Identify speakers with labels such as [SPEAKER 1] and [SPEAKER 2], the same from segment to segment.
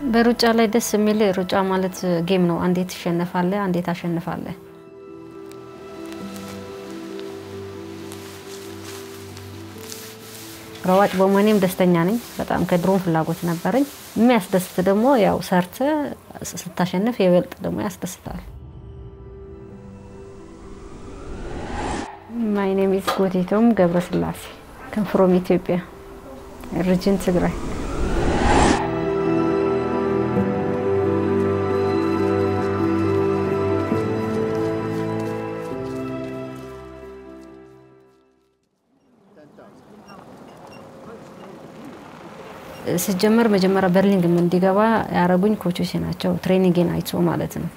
[SPEAKER 1] በሩጫ ላይ ደስ የሚል ሩጫ ማለት ጌም ነው። አንዴ ትሸነፋለህ፣ አንዴ ታሸንፋለህ። ሯጭ በመሆኔም ደስተኛ ነኝ። በጣም ከድሮም ፍላጎት ነበረኝ። የሚያስደስት ደግሞ ያው ሰርተ ስታሸንፍ የበልጥ ደግሞ ያስደስታል። ማይ ኔም ኢዝ ጎቴቶም ገብረስላሴ ፍሮም ኢትዮጵያ ሪጅን ትግራይ ስጀመር መጀመሪያ በርሊንግ እንዲገባ ያደረጉኝ ኮቾች ናቸው። ትሬኒንግን አይቶ ማለት ነው።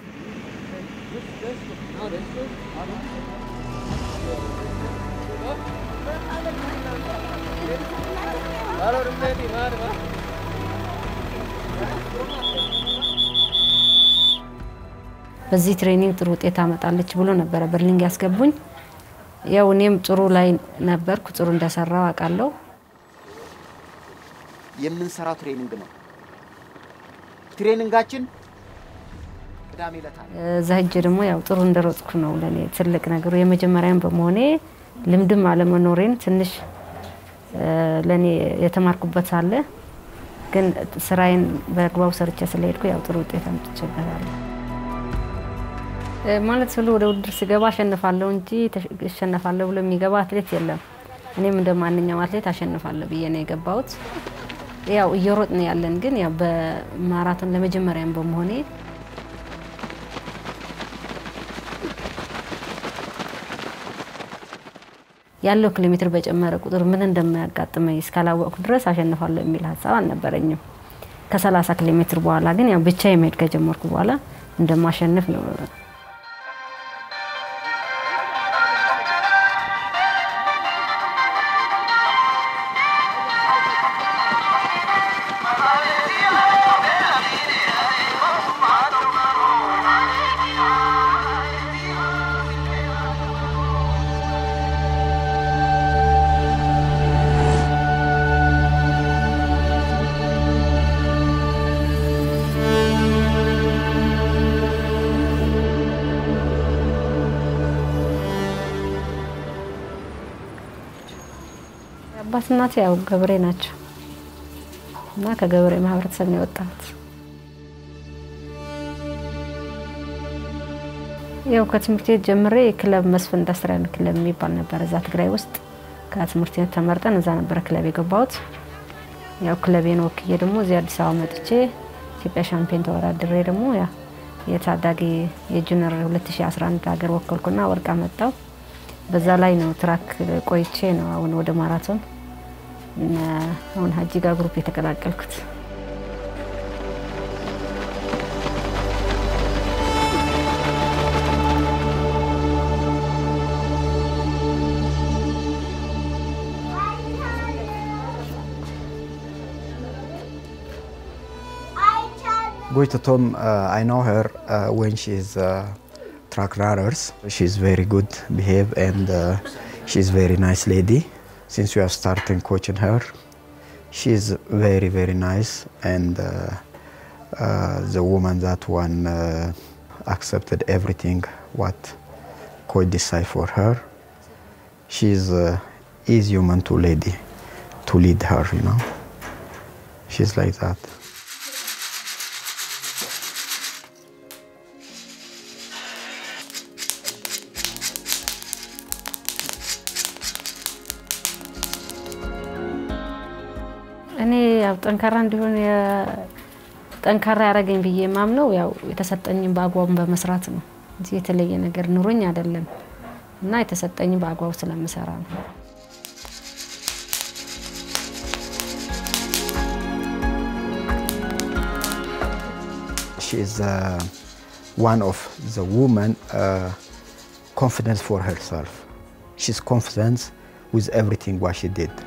[SPEAKER 1] በዚህ ትሬኒንግ ጥሩ ውጤት ታመጣለች ብሎ ነበረ በርሊንግ ያስገቡኝ። ያው እኔም ጥሩ ላይ ነበርኩ። ጥሩ እንደሰራው አውቃለሁ።
[SPEAKER 2] የምንሰራው ትሬኒንግ ነው። ትሬኒንጋችን ቅዳሜ ዕለት አለ።
[SPEAKER 1] እዛ ሄጄ ደግሞ ያው ጥሩ እንደሮጥኩ ነው ለእኔ ትልቅ ነገሩ። የመጀመሪያም በመሆኔ ልምድም አለመኖሬን ትንሽ ለእኔ የተማርኩበት አለ። ግን ስራዬን በአግባቡ ሰርቼ ስለሄድኩ ያው ጥሩ ውጤት አምጥቼበታለሁ። ማለት ስሉ ወደ ውድድር ስገባ አሸንፋለሁ እንጂ እሸነፋለሁ ብሎ የሚገባ አትሌት የለም። እኔም እንደ ማንኛውም አትሌት አሸንፋለሁ ብዬ ነው የገባሁት። ያው እየሮጥን ያለን ግን ያው በማራቶን ለመጀመሪያም በመሆኔ ያለው ኪሎ ሜትር በጨመረ ቁጥር ምን እንደማያጋጥመኝ እስካላወቅኩ ድረስ አሸንፋለሁ የሚል ሀሳብ አልነበረኝም። ከ30 ኪሎ ሜትር በኋላ ግን ያው ብቻ የመሄድ ከጀመርኩ በኋላ እንደማሸንፍ ነው አባት እናቴ ያው ገበሬ ናቸው እና ከገበሬ ማህበረሰብ ነው የወጣሁት። ያው ከትምህርት ቤት ጀምሬ ክለብ መስፍን ኢንዱስትሪያል ክለብ የሚባል ነበር እዛ ትግራይ ውስጥ። ከትምህርት ቤት ተመርጠን እዛ ነበረ ክለብ የገባሁት። ያው ክለቤን ወክዬ ደግሞ እዚህ አዲስ አበባ መጥቼ ኢትዮጵያ ሻምፒዮን ተወዳድሬ ደግሞ ያ የታዳጊ የጁኒየር 2011 ሀገር ወከልኩና ወርቅ አመጣው። በዛ ላይ ነው ትራክ ቆይቼ ነው አሁን ወደ ማራቶን አሁን ሀጂጋ ግሩፕ የተቀላቀልኩት።
[SPEAKER 3] Goitatom, uh, I know her uh, when she's uh, track runners. She's very good behave and uh, she's very nice lady. Since we are starting coaching her, she's very very nice and uh, uh, the woman that one uh, accepted everything what coach decide for her. She's uh, is human to lady to lead her, you know. She's like that.
[SPEAKER 1] እኔ ያው ጠንካራ እንዲሆን ጠንካራ ያደረገኝ ብዬ የማምነው ያው የተሰጠኝን በአግባቡ በመስራት ነው እንጂ የተለየ ነገር ኑሮኝ አይደለም እና የተሰጠኝን በአግባቡ ስለምሰራ ነው።
[SPEAKER 3] She is uh, one of the women uh, confidence for herself. She's confident with everything what she did.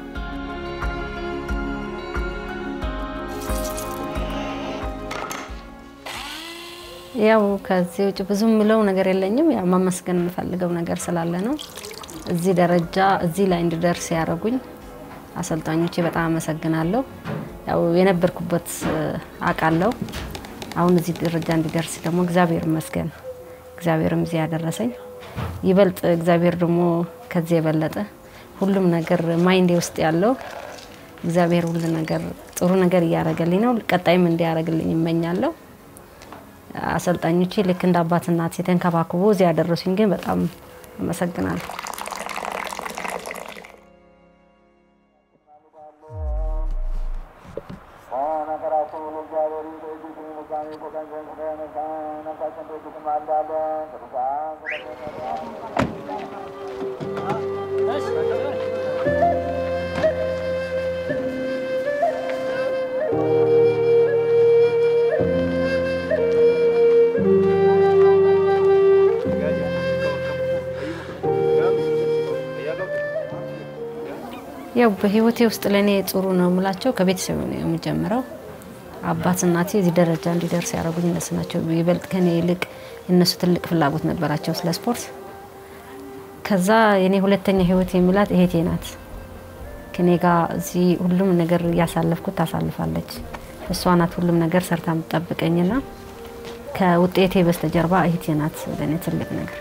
[SPEAKER 1] ያው ከዚህ ውጭ ብዙ የምለው ነገር የለኝም። ያው ማመስገን የምፈልገው ነገር ስላለ ነው። እዚህ ደረጃ እዚህ ላይ እንድደርስ ያደረጉኝ አሰልጣኞቼ በጣም አመሰግናለሁ። ያው የነበርኩበት አውቃለሁ። አሁን እዚህ ደረጃ እንዲደርስ ደግሞ እግዚአብሔር ይመስገን። እግዚአብሔርም እዚህ ያደረሰኝ ይበልጥ እግዚአብሔር ደግሞ ከዚህ የበለጠ ሁሉም ነገር ማይንዴ ውስጥ ያለው እግዚአብሔር ሁሉ ነገር ጥሩ ነገር እያደረገልኝ ነው። ቀጣይም እንዲያደርግልኝ ይመኛለሁ። አሰልጣኞቼ ልክ እንደ አባት እናት የተንከባክቦ እዚህ ያደረሱኝ ግን በጣም አመሰግናለሁ። ያው በህይወቴ ውስጥ ለእኔ ጥሩ ነው የምላቸው ከቤተሰብ ነው የምጀምረው። አባት እናቴ እዚህ ደረጃ እንዲደርስ ያደረጉኝ እነሱ ናቸው። ይበልጥ ከኔ ይልቅ እነሱ ትልቅ ፍላጎት ነበራቸው ስለ ስፖርት። ከዛ የኔ ሁለተኛ ህይወት የሚላት እህቴ ናት። ከኔ ጋር እዚህ ሁሉም ነገር እያሳለፍኩት ታሳልፋለች። እሷ ናት ሁሉም ነገር ሰርታ የምትጠብቀኝና ከውጤቴ በስተጀርባ እህቴ ናት ለእኔ ትልቅ ነገር።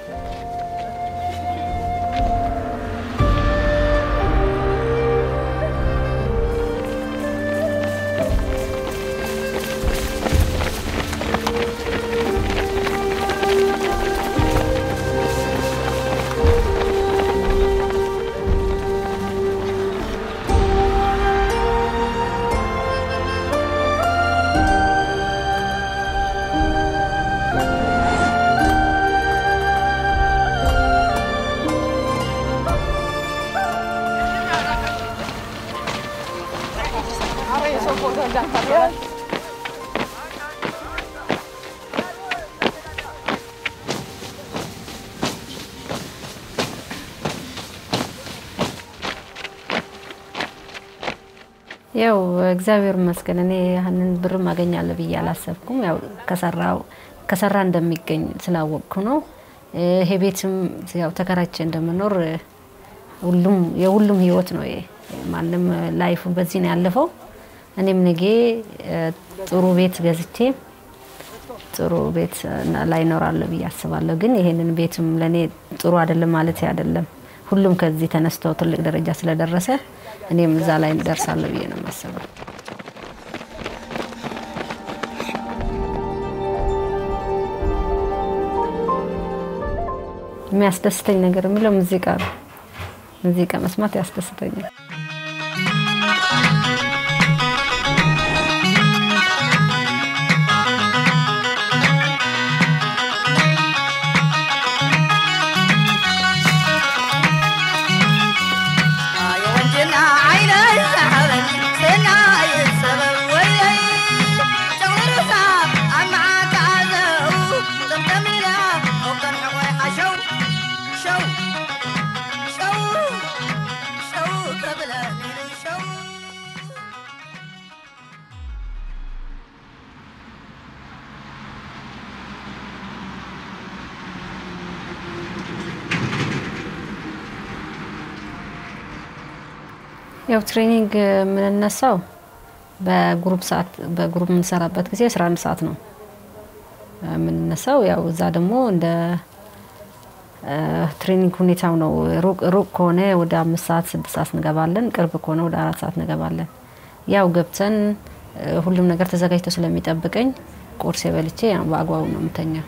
[SPEAKER 1] ያው እግዚአብሔር ይመስገን እኔ ያንን ብርም አገኛለሁ ብዬ አላሰብኩም። ያው ከሰራው ከሰራ እንደሚገኝ ስላወቅኩ ነው። ይሄ ቤትም ያው ተከራይቼ እንደምኖር ሁሉም የሁሉም ህይወት ነው። ይሄ ማንም ላይፉ በዚህ ነው ያለፈው። እኔም ነገ ጥሩ ቤት ገዝቼ ጥሩ ቤት ላይ እኖራለሁ ብዬ አስባለሁ። ግን ይሄንን ቤትም ለእኔ ጥሩ አይደለም ማለት አይደለም። ሁሉም ከዚህ ተነስተው ትልቅ ደረጃ ስለደረሰ እኔም እዛ ላይ ደርሳለሁ ብዬ ነው የማስበው። የሚያስደስተኝ ነገር የሚለው ሙዚቃ ነው። ሙዚቃ መስማት ያስደስተኛል። ያው ትሬኒንግ የምንነሳው በግሩፕ ሰዓት በግሩፕ የምንሰራበት ጊዜ 11 ሰዓት ነው የምንነሳው። ያው እዛ ደግሞ እንደ ትሬኒንግ ሁኔታው ነው። ሩቅ ከሆነ ወደ አምስት ሰዓት ስድስት ሰዓት እንገባለን። ቅርብ ከሆነ ወደ አራት ሰዓት እንገባለን። ያው ገብተን ሁሉም ነገር ተዘጋጅቶ ስለሚጠብቀኝ ቁርስ የበልቼ በአግባቡ ነው የምተኛው።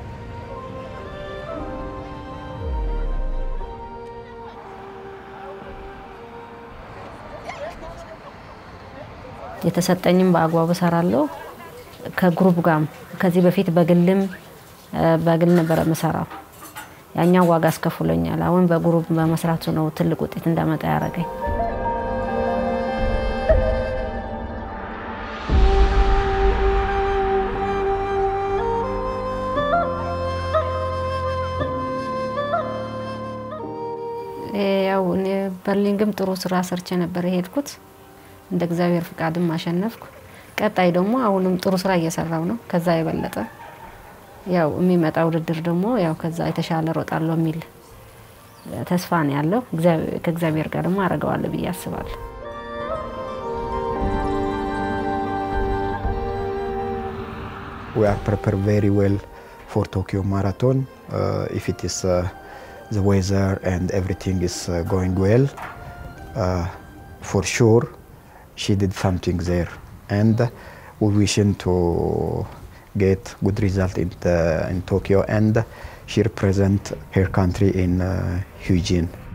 [SPEAKER 1] የተሰጠኝም በአግባቡ እሰራለሁ። ከግሩፕ ጋርም ከዚህ በፊት በግልም በግል ነበረ የምሰራው። ያኛው ዋጋ አስከፍሎኛል። አሁን በግሩፕ በመስራቱ ነው ትልቅ ውጤት እንዳመጣ ያደረገኝ። ያው እኔ በርሊንግም ጥሩ ስራ ሰርቼ ነበር የሄድኩት። እንደ እግዚአብሔር ፍቃድም አሸነፍኩ። ቀጣይ ደግሞ አሁንም ጥሩ ስራ እየሰራው ነው። ከዛ የበለጠ ያው የሚመጣ ውድድር ደግሞ ያው ከዛ የተሻለ ሮጣለሁ የሚል ተስፋ ነው ያለው። ከእግዚአብሔር ጋር ደግሞ አደርገዋለሁ ብዬ አስባለሁ።
[SPEAKER 3] we are prepared very well for Tokyo Marathon. Uh, if it is uh, the weather and everything is uh, going well, uh, for sure she did something there. And we wishing to get good result in, the, in Tokyo and she represent her country in uh, Eugene.